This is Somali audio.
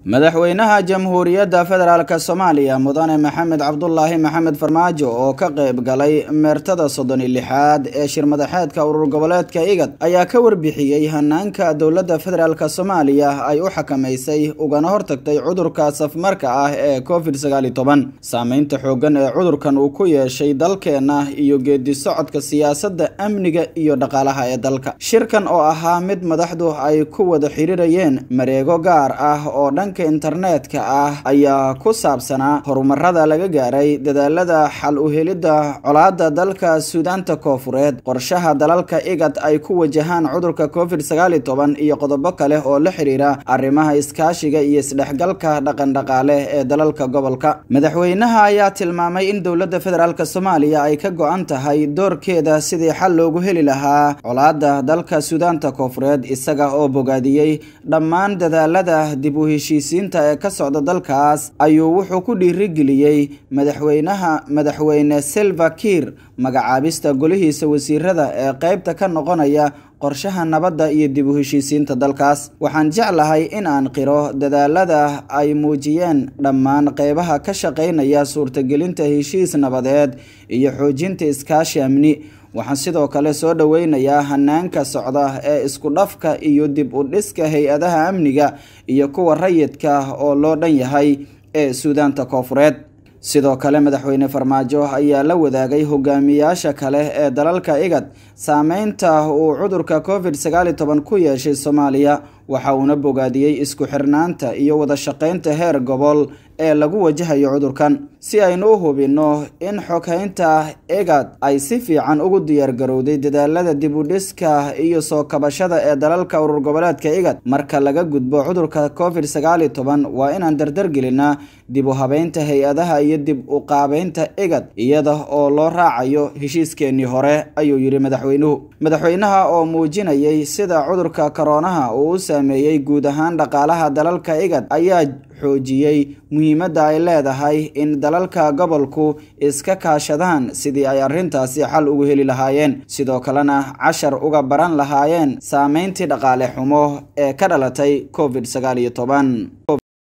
madaxweynaha jamhuuriyadda federaalk soomaaliya mudane maxamed cabdulaahi maxamed farmaajo oo ka qayb galay meertada soddon iyo lixaad ee shirmadaxeedka urur goboleedka igad ayaa ka warbixiyey hanaanka dowladda federaalk soomaaliya ay u xakamaysay ugana hortagtay cudurka safmarka ah ee covid sagaal iyo toban saameynta xooggan ee cudurkan uu ku yeeshay dalkeenna iyo geedi socodka siyaasadda amniga iyo dhaqaalaha ee dalka shirkan oo ahaa mid madaxdu ay ku wada xiriirayeen mareego gaar ah oo dhanka internetka ah ayaa ku saabsanaa horumarada laga gaaray dadaalada xal u helidda colaada dalka suudaanta koofureed qorshaha dalalka igad ay ku wajahaan cudurka covid sagaal iyo toban iyo qodobo kale oo la xiriira arrimaha iskaashiga iyo isdhexgalka dhaqandhaqaale ee dalalka gobolka madaxweynaha ayaa tilmaamay in dowladda federaalk soomaaliya ay ka go-an tahay doorkeeda sidii xal loogu heli lahaa colaada dalka suudaanta koofureed isaga oo bogaadiyey dhammaan dadaalada dib u heshiis ee ka socda dalkaas ayuu wuxuu ku dhiirigeliyey madaxweynaha madaxweyne selva kiir magacaabista golihiisa wasiirada ee qeybta ka noqonaya qorshaha nabadda iyo dib u heshiisiinta dalkaas waxaan jeclahay in aan qiro dadaalada ay muujiyeen dhammaan qeybaha ka shaqeynaya suurtagelinta heshiis nabadeed iyo xoojinta iskaashi amni waxaan sidoo kale soo dhoweynayaa hanaanka socda ee isku dhafka iyo dib u dhiska hay-adaha amniga iyo kuwa rayidka oo loo dhan yahay ee suudaanta koofureed sidoo kale madaxweyne farmaajo ayaa la wadaagay hogaamiyaasha kale ee dalalka igad saameynta uu cudurka covid sagaal iyo toban ku yeeshay soomaaliya waxa uuna bogaadiyey isku xirnaanta iyo wada shaqeynta heer gobol ee lagu wajahayo cudurkan si aynu u hubinno in xoghaynta egad ay si fiican ugu diyaargarowday dadaalada dib u dhiska iyo soo kabashada ee dalalka urur goboleedka igad marka laga gudbo cudurka covid sagaal iyo toban waa inaan dardargelinaa dib u habeynta hay-adaha iyo dib u qaabeynta igad iyada oo loo raacayo heshiiskeenii hore ayuu yidhi madaxweynuhu madaxweynaha oo muujinayay sida cudurka koroonaha uu u saameeyey guud ahaan dhaqaalaha dalalka igad ayaa xoojiyey muhiimadda ay leedahay in dalalka gobolku iska kaashadaan sidii ay arrintaasi xal ugu heli lahaayeen sidoo kalena cashar uga baran lahaayeen saameyntii dhaqaale xumo ee ka dhalatay covid sagaal iyo toban